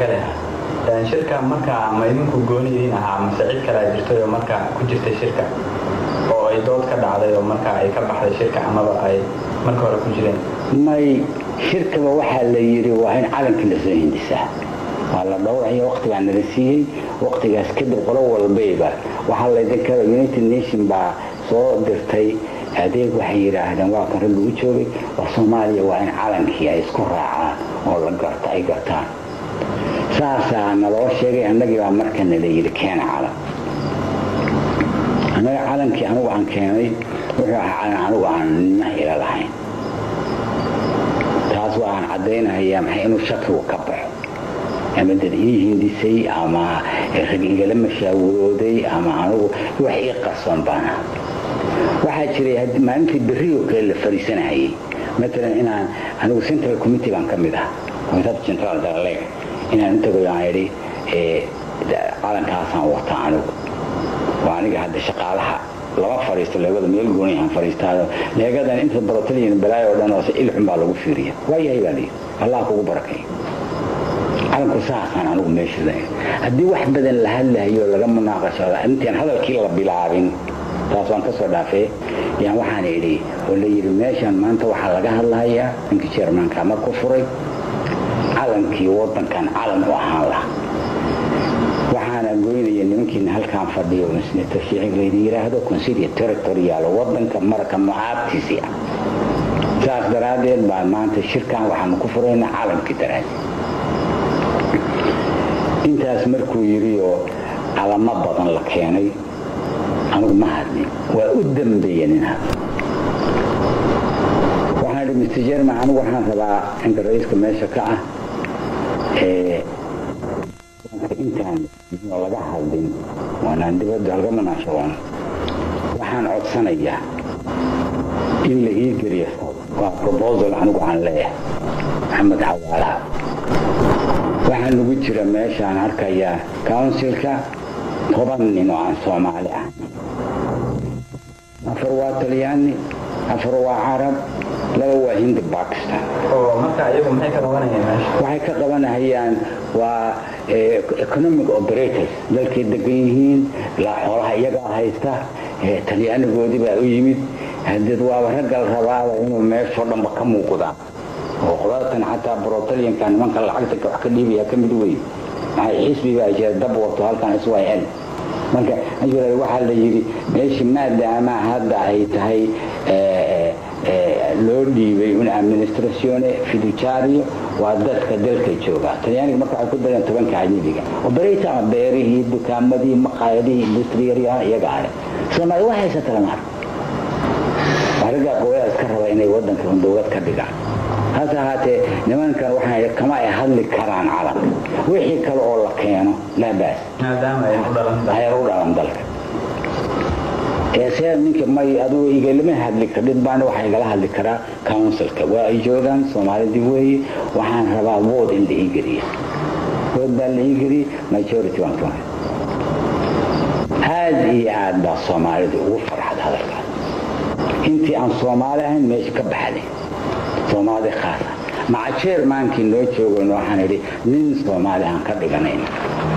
kale shirka markaa ma idinku gooni idiin ahaa mase cid kalea jirtay oo markaa ku jirtay shirka oo ay dood ka dhacday oo markaa ay ka baxday shirka amaba ay marka hore ku jireen may shirkaba waxaa la yidhi waa in calankii lasoo hindisaa waa la dhowraya waqtigaa nala siiyey waqtigaas kadib qolo walbayba waxaa laydinka united nation baa soo dirtay adeeg waxay yidhaahdeen waa kan rag lagu joogay war soomaaliya waa in calankii ay isku raacaan oo la garta ay gartaan saasaa naloo sheegay annagii baa markana la yidhi keena calan annaga calankii anigu aan keenay wuxuu ahaa calan anigu aan nima ila lahayn taas waa aan caddaynahayaa maxay inuu shakigu ka baxo ama dad ii hindisay ama rag igala mashaawirooday ama anigu wax ii qarsoon baana waxaa jiray maalintii berrioo kale la fariisanahayay maalan inaan anigu central committee baan ka mid ah komitada central dalaleeg inaan intagoy aan idhi calankaasaan wataa anigu waa aniga hadda shaqaalaha lama fadhiisto leegada meel gooni aan fadhiistaayo leegadan inta barotaliyan balaayo oo dhan hoose ilxun baa lagu fiiriya waa yahay baa layidhi allah kugu barakay calanku saasaan anigu meeshada haddii wax badan la hadlahayo laga munaaqashada intaan hadalkii la bilaabin taas waan ka soo dhaafee yaan waxaan idhi oo la yidhi meeshan maanta waxaa laga hadlahayaa ninkii jermanka marku furay calankii waddankan calan u ahaan laha waxaana goynaya nimankiina halkaan fadhiyo senator shiicig laydi yidhaahdo consilia territorial waddanka marka mucaabtiisii ah saas daraaddeed baa maanta shirkan waxaanu ku furaynaa calankii daraaddeed intaas markuu yidhi oo calamo badan la keenay anigu ma hadlin waa u dambeeya nin hadla waxaan idhi mr jerman anigu waxaan rabaa inka ra-iiska meesha ka ah intaan laga hadlin waanaan dibadda halga munaashaboon waxaan codsanayaa in la ii geliyo waa probosal anigu aan leeyahay maxamed xawaalaha waxaa nagu jira meeshaan arkayaa counsilka toban nin oo aan soomaali ah afar waa talyaani afar waa carab laba waa hindi bakistan waxay ka qabanahayaan waa economic operators dalkay degan yihiin xoolaha iyagaa haysta talyaanigoodii baa u yimid hadeed waaba raggal rabaaba inuu meeshoo dhanba ka muuqdaan oo qolatan xataa brotalianka nimanka lacagta wax ka dhiibaya ka mid wey maxay xisbi baa jira dab wato halkan iswayl marka waxaa la yidhi meeshii maadaama hadda ay tahay loo dhiibay un administratione fiducario waa dadka dalka jooga talyaaniga marka waxay ku dareen tobanka ajnabiga operata ama beerihii dukaamadii maqaayadihii industriyaryaha iyaga ale soomaali wax haysata lama arko waa raggaa qowlada iska raba inay waddanka un dowlad ka dhigaan hase ahaatee nimankan waxaa kama ay hadli karaan calanka wixii kale oo la keeno laa baas ayar u dhalan dalka see ninka may adugu igalama hadli kardhid baana waxaa igala hadli karaa counsilka waa ay joogaan soomaalidii weeye waxaan rabaa wood in la ii geliya wood baa la ii geliyey majority baan ka aad iyo aad baa soomaalida ugu farxad hadalkaas intii aan soomaali ahayn meesha ka baxday soomaali khaasa maca jeermaankii noo joogayno waxaan idhi nin soomaali aan ka dhiganayna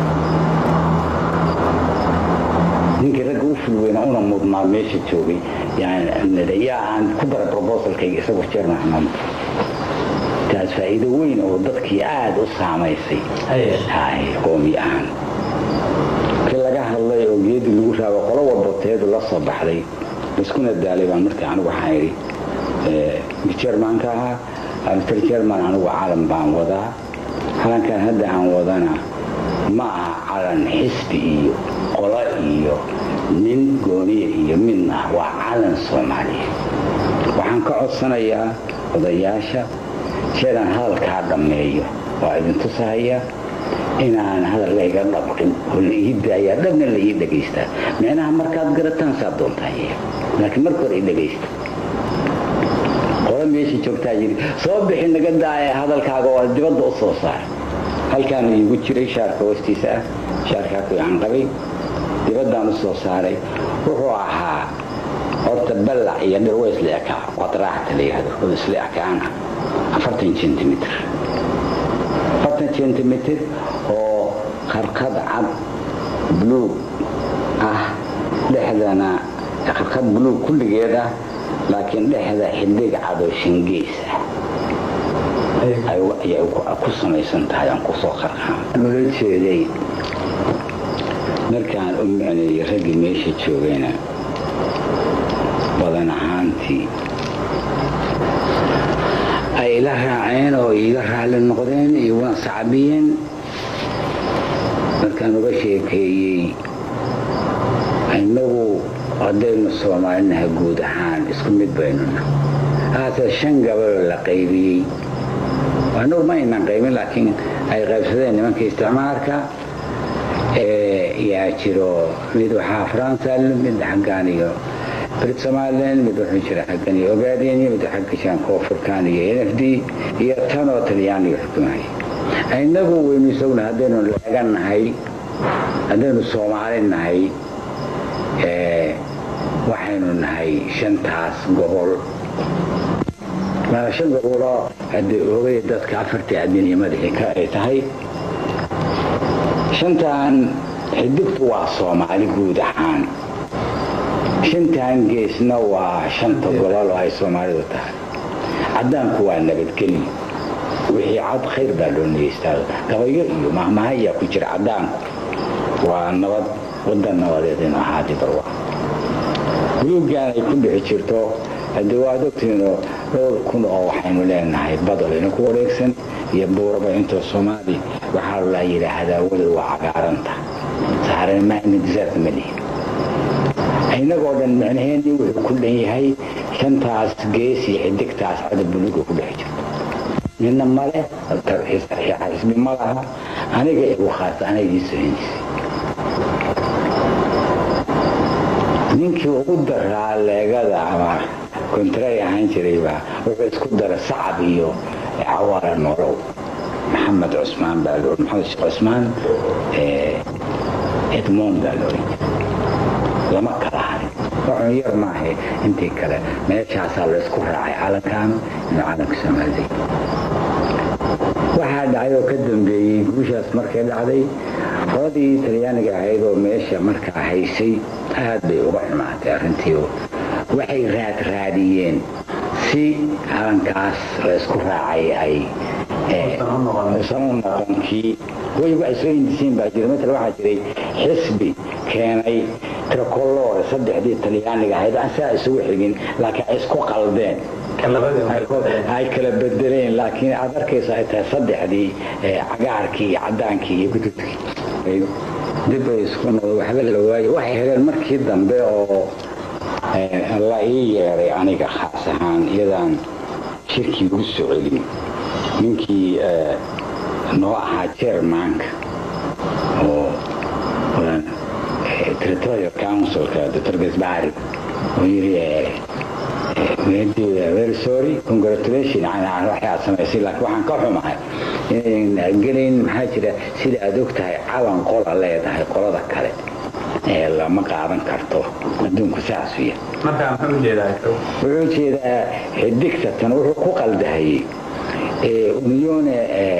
ninkii ragga u fulweyna una mudnaa meesha joogay yaa aan ku dara brobosalkayga isagoo jeerman xamaam taas faa'iido weyn oo dadkii aada u saamaysay hay qoomi ahaan kii laga hadlay oo geedii lagu raabo qolo walbateedu la soo baxday iskuna daalay baan markii anigu waxaan idhi jermanka ahaa mr jerman anigu calan baan wadaa calankan hadda aan wadana ma aha calan xisbi iyo qolo iyo nin gooniya iyo midna waa calan soomaaliya waxaan ka codsanayaa odayaasha jeedaan hadalkaa dhammeeyo waa idintusahaya inaan hadal layga dhabqin oo la ii daayaa dhabna la ii dhagaystaa micnaha markaad garataan saa doontaa laakiin marka hore i dhagaysta qolo meesha joogtaa yidhi soo bixi naga daaya hadalkaaga oo dibadda u soo saar halkaanu iigu jiray shaarka hoostiisa ah shaarkaa ku aan qabay dibaddaan u soo saaray wuxuu ahaa horta ballac iyo dhir way isla ekaa qadraacta la yidhahdo oo isla ekaana afartan centimitr afartan centimeter oo qarqad cad buluug ah dhexdana qarqad buluug kulligeed ah laakiin dhexda xidig cad oo shingeys ah ayay ku samaysan tahay aan kusoo qarqaan loola jeeday markaan u micneeyey raggii meesha joogayna badan ahaantii ay ila raaceen oo iiga raalli noqdeen iyo waan sacbiyeen markaan uga sheekeeyey innagu haddaynu soomaalinaha guud ahaan isku mid baynuna haase shan gabaloo la qaybiyey annagu ma aynan qaybin laakiin ay qaybsadeen nimanka isticmaalka yaa jiro mid waxaa faransa mid xaggaan iyo brit somaliland mid wuxuu jira xaggan iyo ogaadeen mid xagga jiraan koonfurkaan iyo n f d iyo tan oo talyaaniga xukumaya innagu waynu isaguna haddaynu leeganahay haddaynu soomaali nahay waxaynu nahay shantaas gobol shan goboloo haddii ogay dadka afartii adin iyo madaxii ka ay tahay shantan xidigtu waa soomaali guud ahaan shantan geesna waa shanta gobol oo ay soomaalidu tahay caddaanku waa nabadgelyo wixii cad khayr baa loo nigeystaa gabayo iyo mahmaha ayaa ku jira caddaanku waa nabad wadan nabadeed inu ahaadi barwa buluuggaan ay ku dhixi jirto haddii waad ogtihiinoo dhowr kun oo waxaynu leenahay badalina ku wareegsan iyo buuraba intoo soomaali waxaa la yidhaahdaa weliba waa cagaaranta saarana maana disaarta ma lihin innagoo dhan micnaheenii wuxuu ku dhan yahay shantaas gees iyo xidigtaas cada buluuga ku dhex jirto midna male xisbi ma laha aniga igu khaasa anagii sohinaysay ninkii ugu daraa leegada ama kontray ahaan jirayba wuxuu isku dara sacab iyo cawaara nolow maxamed cusmaan baa loo maxamed sheekh cusmaan edmond baa loo lama kala harin wuxuu yar maahe intii kale meeshaasaa la isku raacay calankaanu inuu calanka soomaalida waxaa dhacay oo ka dambeeyey guushaas markay dhacday qoladii talyaaniga ahayd oo meesha markaa haysay aad bay uga xumaatay arrintii waxay raad raadiyeen si calankaas la isku raacay ay usan u noqon kii way waxay soo hindisiin baa jira matal waxaa jiray xisbi keenay tricolore saddexdii talyaaniga ahayd aan saa isugu xigin laakiin ay isku qaldeen ay kala bedeleen laakiin aad arkaysa ay tahay saddexdii cagaarkii iyo cadaankii iyo gudubkii dib ay isku noqdo waxba la waayo waxay heleen markii dambe oo la ii yeeray aniga khaas ahaan iyadaan shirkii ugu soo celin ninkii noo ahaa jermanka oo territorial councilka dr gasbari oo yiri very sorry congratulation waxay aad samaysay laakiin waxaan ka xumahay inayn gelayn maxaa jira sida aad og tahay calan qola leedahay qolada kale ee lama qaadan karto adduunku saasu yahay markaa muxuu ujeedaa wuxuu jeedaa xidigtatan wuxuu ku qaldahayey unione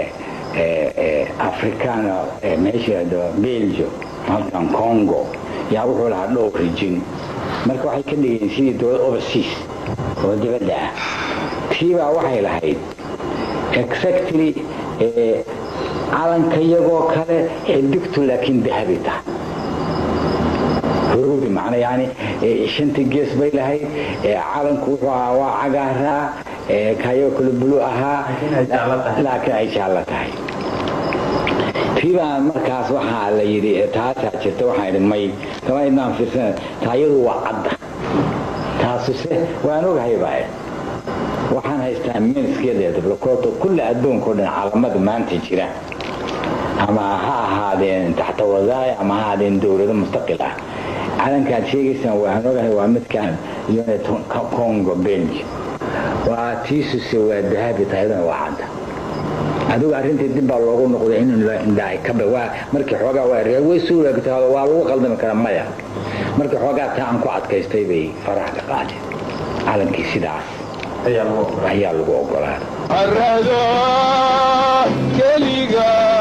africana meesha belgio halkan congo yaa wuxuu lahaa dhowr rijin marka waxay ka dhigeen sidii dowlad overseas oo dibadda ah tiibaa waxay lahayd exactly calanka iyagoo kale xidigtu laakiin dahabi tahay huruudi macna yani shantii gees bay lahayd calanku wuxuu ahaa waa cagaaraa kayoo kale bulu ahaa laakiin ay jaallo tahay tiibaa markaas waxaa la yidhi taasaa jirta waxaa idhi may kama idnaan fiirsana taayadu waa cadda taasuse waan ogahay baa waxaan haystaa minskeeda dablakoto kulli adduunka o dhan calamada maanta jira ama ha ahaadeen taxta wasaaya ama ha ahaadeen dowlado mustaqil ah calankaad sheegaysaan waan ogahay waa midkaan unit congo belgi waa tiisuse waa dahabi taayadana waa cadda adigu arrintii dib baa loogu noqday in indhaay kaba waa markii xoogaa waa way suulaagtaado waa lagu qaldami karaa maya markii xoogaa taa aan ku adkaystay bay faraha ka qaadeen calankii sidaas ayaa lagu ogolaaday arado keliga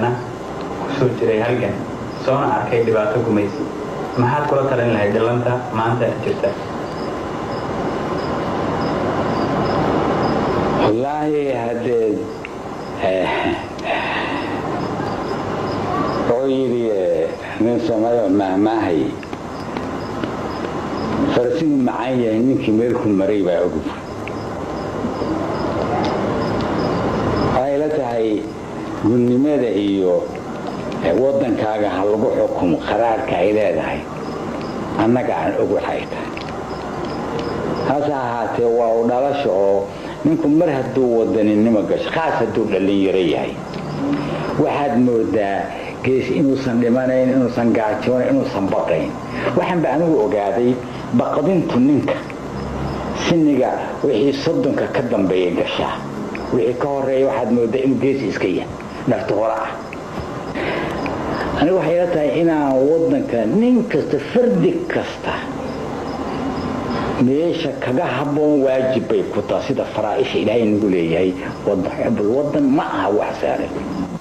dheerna kusoo jiray halgan soona arkay dhibaato gumaysi maxaad kula talin lahayd dhallanta maanta jirta wallaahi haddee wuxuu yidhi nin soomaaliya mahmaahay farasigu macaan yahay ninkii meelku maray baa ogub waxay la tahay gudnimada iyo waddankaaga ha lagu xukumo qaraarka ay leedahay annaga aan og waxay tahay hase ahaatee waa u dhalasha oo ninku mar hadduu wadaninimo gasho khaas hadduu dhallinyaro yahay waxaad moodaa gees inuusan dhimanayn inuusan gaajoonayn inuusan baqayn waxaan ba anigu ogaaday baqdintu ninka siniga wixii soddonka ka dambeeya gashaa wixii ka horeeya waxaad moodaa inuu geesi iska yahay nafta hore ah anigu waxay la tahay inaan waddanka nin kasta fardi kasta meesha kaga habboon waajib bay ku taha sida faraaisha ilaahay nagu leeyahay waddan ma aha wax saaran